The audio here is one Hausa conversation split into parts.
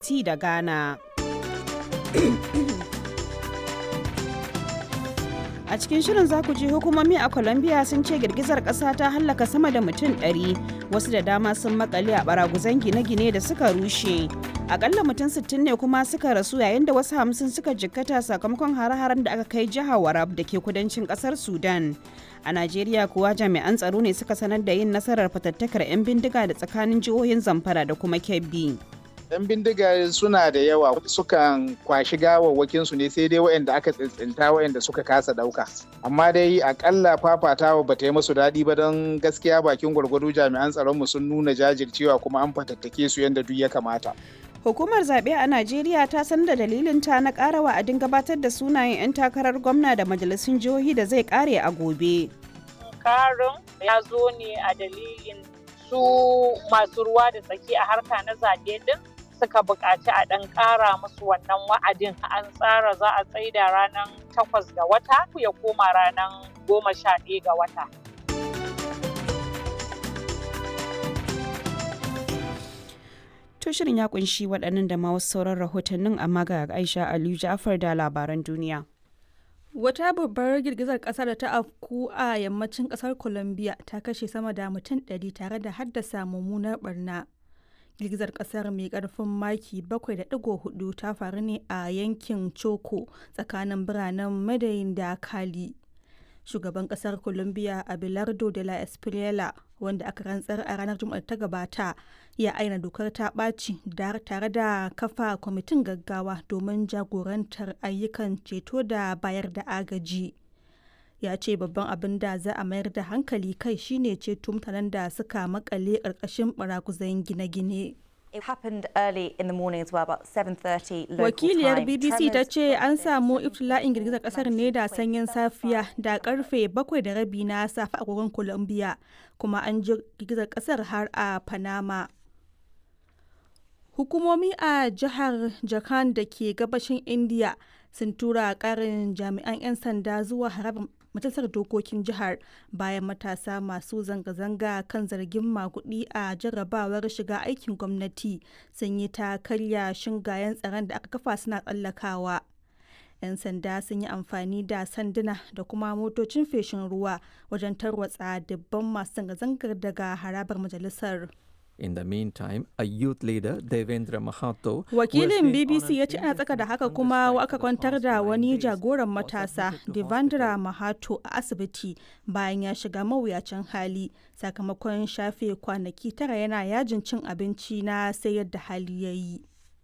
Haiti da Ghana. A cikin shirin za ku ji hukumomi a Colombia sun ce girgizar ƙasa ta hallaka sama da mutum 100 wasu da dama sun makale a baraguzan gine-gine da suka rushe. Akalla mutum 60 ne kuma suka rasu yayin da wasu hamsin suka jikkata sakamakon hare-haren da aka kai jihar Warab da ke kudancin ƙasar Sudan. A Najeriya kuwa jami'an tsaro ne suka sanar da yin nasarar fatattakar 'yan bindiga da tsakanin jihohin Zamfara da kuma Kebbi. 'yan bindiga suna da yawa sukan kwashi gawawwakin su ne sai dai waɗanda aka tsintsinta waɗanda suka kasa ɗauka amma dai akalla fafatawa ba ta yi musu daɗi ba don gaskiya bakin gwargwado jami'an tsaronmu sun nuna jajircewa kuma an fatattake su yadda duk ya kamata Hukumar zaɓe a Najeriya ta san da dalilinta na ƙara wa'adin gabatar da sunayen 'yan takarar gwamna da majalisun jihohi da zai ƙare a gobe. Karin ya zo ne a dalilin su masu ruwa da tsaki a harka na zaɓe din suka buƙaci a ɗan ƙara musu wannan wa'adin an tsara za a tsaida ranar takwas ga wata ya koma ranar goma sha ɗaya ga wata. To shirin ya kunshi waɗannan da ma wasu sauran rahotannin amma ga Aisha Aliyu Ja'far da labaran duniya. Wata babbar girgizar ƙasa da ta afku a yammacin ƙasar Colombia ta kashe sama da mutum ɗari tare da haddasa mummunar barna. girgizar kasar mai karfin maki 7.4 ta faru ne a yankin choco tsakanin biranen madayin da kali shugaban kasar colombia abelardo de la espriela wanda aka rantsar a ranar juma'ar ta gabata ya aina dokar ta ɓaci tare da kafa kwamitin gaggawa domin jagorantar ayyukan ceto da bayar da agaji ya ce babban abin da za a mayar da hankali kai shine ceto mutanen da suka makale ƙarƙashin baraguzan gine-gine. Wakiliyar BBC ta ce an samu iftila'in girgizar kasar ne da sanyin safiya da karfe bakwai da rabi na safe a agogon Colombia kuma an ji girgizar kasar har a Panama. Hukumomi a jihar Jharkhand da ke gabashin India sun tura karin jami'an 'yan sanda zuwa harabar majalisar dokokin jihar bayan matasa masu zanga-zanga kan zargin makudi a jarrabawar shiga aikin gwamnati sun yi ta karya shingayen tsaron da aka kafa suna tsallakawa. 'yan sanda sun yi amfani da sanduna da kuma motocin feshin ruwa wajen tarwatsa dubban masu zanga-zangar daga harabar majalisar. In the meantime, a youth leader, Devendra Mahato, Wakilin BBC ya ce ana tsaka da haka kuma aka kwantar da wani jagoran matasa, Devendra Mahato, a asibiti bayan ya shiga mawuyacin hali sakamakon shafe kwanaki tara yana yajin cin abinci na sai yadda hali ya yi.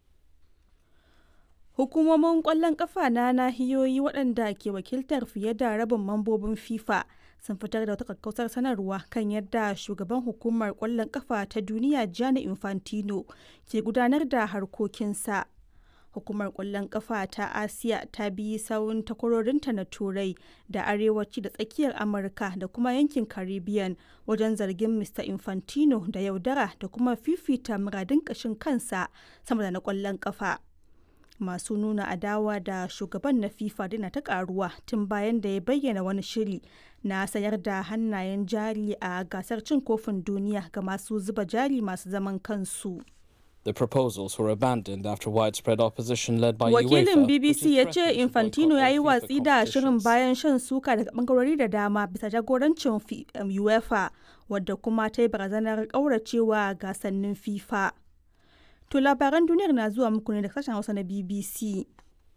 Hukumomin ƙwallon ƙafa na nahiyoyi waɗanda ke wakiltar fiye da rabin mambobin FIFA sun fitar da wata kakkausar sanarwa kan yadda shugaban hukumar ƙwallon ƙafa ta duniya Gianni Infantino ke gudanar da harkokinsa. Hukumar ƙwallon ƙafa ta Asiya ta bi sawun takwarorinta na Turai da Arewaci da Tsakiyar Amurka da kuma yankin Caribbean wajen zargin Mr. Infantino da yaudara da kuma fifita muradin ƙashin kansa sama da na ƙwallon ƙafa. masu nuna adawa da shugaban na fifa dina ta karuwa tun bayan da ya bayyana wani shiri na sayar da hannayen jari a gasar cin kofin duniya ga masu zuba jari masu zaman kansu The proposals were abandoned after widespread opposition led by Wakilin UEFA, BBC ya ce Infantino ya yi watsi da shirin bayan shan suka daga bangarori da dama bisa jagorancin UEFA wadda kuma ta yi barazanar ƙauracewa gasannin FIFA. To labaran duniyar na zuwa muku ne da sashen Hausa na BBC.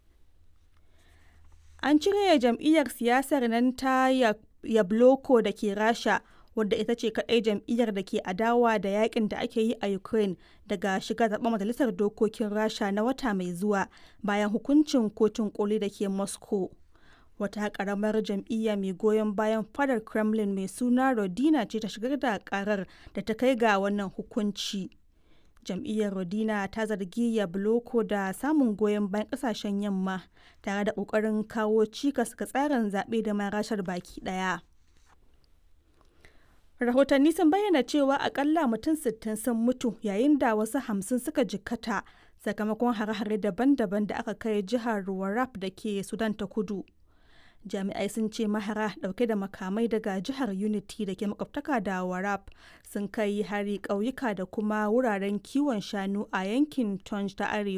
An cire jam'iyyar siyasar nan ta Yabloko da ke Rasha wadda ita ce kaɗai jam'iyyar da ke adawa da yakin da ake yi a Ukraine daga shiga zaɓen majalisar dokokin Rasha na wata mai zuwa bayan hukuncin kotun koli da ke Moscow. Wata ƙaramar jam'iyya mai goyon bayan fadar Kremlin mai suna Rodina ce ta shigar da ƙarar da ta kai ga wannan hukunci. jam'iyyar rodina ta zargi yabloko da samun goyon bayan kasashen yamma tare da kokarin kawo cikas ga tsarin zaɓe da marashar baki ɗaya rahotanni sun bayyana cewa akalla mutum 60 sun mutu yayin da wasu hamsin suka jikkata sakamakon hare-hare daban-daban da aka kai jihar warrap da ke sudan ta kudu jami'ai sun ce mahara dauke da makamai daga jihar unity da ke makwabtaka da warab sun kai hari ƙauyuka da kuma wuraren kiwon shanu a yankin tonj ta arewa